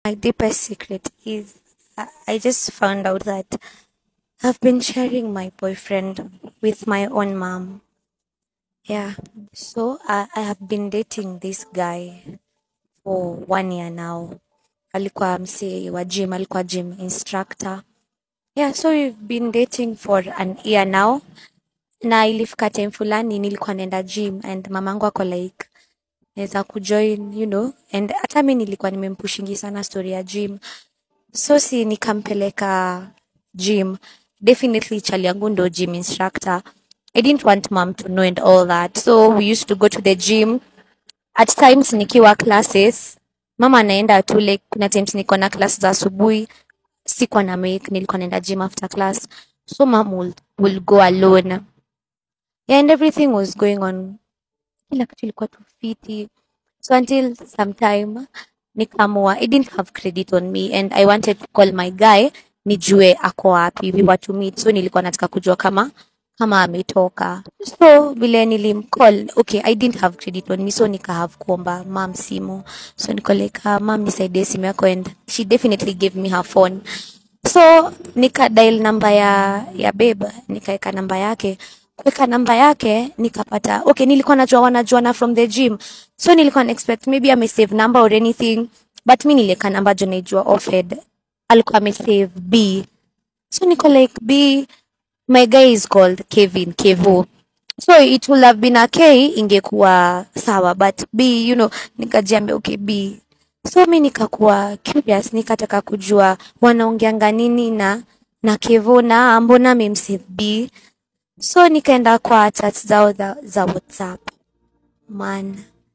my deepest secret is I, I just found out that I've been sharing my boyfriend with my own mom. Yeah. So I, I have been dating this guy for one year now. Alikuwa msee wa gym, alikuwa gym instructor. Yeah, so we've been dating for an year now. Na ilifika time fulani nilikuwa naenda gym and mamangu ako like naweza kujoin, you know, and hata mi nilikuwa nimempushingi sana story ya gym. So si nikampeleka gym. Definitely chali yangu ndo gym instructor. I didn't want mom to know and all that. So we used to go to the gym. At times nikiwa classes, mama anaenda tu like kuna times niko na class za asubuhi, sikuwa na make, nilikuwa naenda gym after class. So mom will, will go alone. Yeah, and everything was going on. Kila kitu ilikuwa tu fiti. So until sometime nikaamua, I didn't have credit on me and I wanted to call my guy nijue ako wapi, we were to meet. So nilikuwa nataka kujua kama kama ametoka. So vile nilimcall, okay, I didn't have credit on me, so nika have kuomba mam simu. So niko like, uh, mam nisaidie simu yako and she definitely gave me her phone. So nika dial namba ya ya babe, nikaeka namba yake. Kuweka namba yake nikapata, okay, nilikuwa najua wanajuana from the gym. So nilikuwa na expect maybe ame save number or anything, but mi nilieka namba jo naijua offhead. Alikuwa ame save B. So niko like B, my guy is called Kevin Kevo. So it would have been a K ingekuwa sawa but B, you know, nikajiambia okay B. So mi nikakuwa curious, nikataka kujua wanaongeanga nini na na Kevo na mbona amemsave B. So nikaenda kwa chat zao za, za WhatsApp. Man,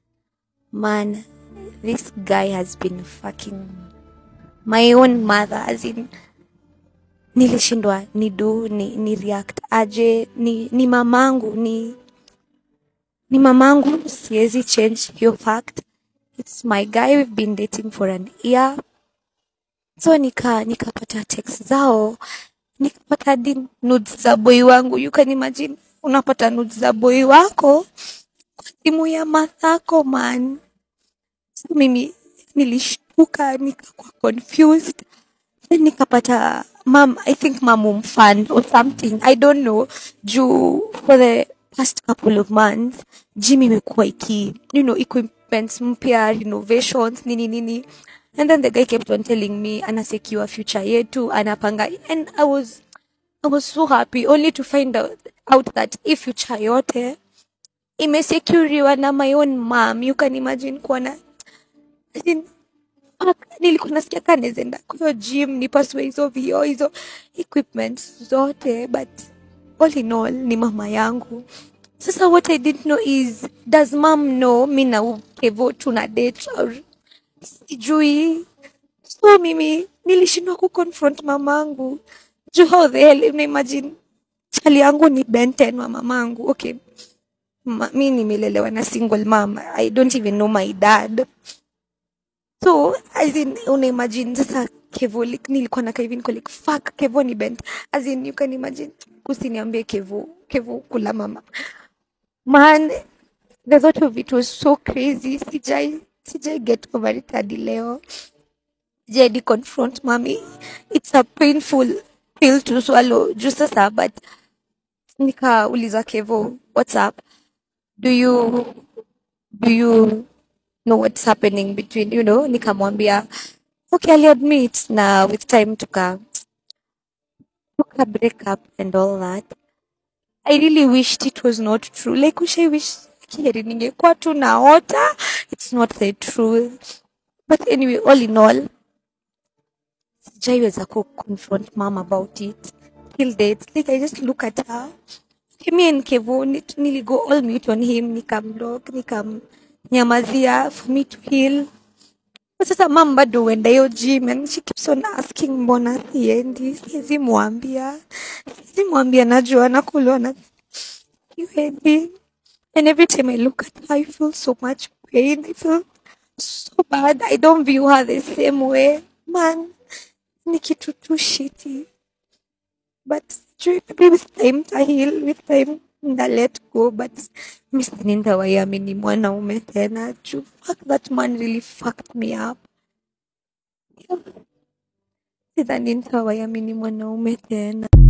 man, this guy has been fucking my own mother as in nilishindwa ni do ni, ni react aje ni, ni mamangu ni ni mamangu siwezi change hiyo fact it's my guy we've been dating for an year so nika nikapata text zao nikapata hadi nudes za boy wangu you can imagine unapata nudes za boy wako kwa simu ya mathako man so mimi nilishtuka nikakuwa confused then nikapata mam i think mam umfund or something i don't know juu for the past couple of months gym imekuwa iki you know equipments mpya renovations nini nini and then the guy kept on telling me anasecure future yetu anapanga and i was i was so happy only to find out, out that hii future yote imesecuriwa na my own mom you can imagine kuona as in, fuck, nilikuwa nasikia kaa nawezaenda kwa hiyo gym nipasue hizo vioo hizo equipments zote but all in all ni mama yangu sasa what i didn't know is does mom know mi na kevo tuna date or sijui so mimi nilishindwa kuconfront mamangu juu how the hell unaimagine chali yangu ni benten wa mamangu okay Ma, mi nimelelewa na single mom i don't even know my dad so as in una imagine sasa kevo like, nilikuwa nakaa hivi niko like fuck kevo ni bent as in you can imagine usiniambie kevo kevo kula mama man the thought of it was so crazy sijai sijai get over it hadi leo sijai di confront mami it's a painful pill to swallow juu sasa but nikauliza kevo what's up do you do you know what's happening between you know nikamwambia okay I'll admit na with time tuka tuka break up and all that I really wished it was not true like wish I wish kiheri ningekuwa tu naota it's not the truth but anyway all in all sijaiweza ku confront mom about it till date like I just look at her okay, me and Kevo nit- niligo all mute on him nikamblock nikamnyamazia for me to heal But sasa mam bado huenda hiyo gym and she keeps on asking mbona siendi siwezi mwambia siwezi mwambia najua nakulwa na kiwendi and every time I look at her I feel so much pain I feel so bad I don't view her the same way man ni kitu tu shitty but sijui maybe with time ta heal with time nda let go but mi sidhani nitawaiamini mwanaume tena juu fuck that man really fucked me up sidhani nitawaiamini mwanaume tena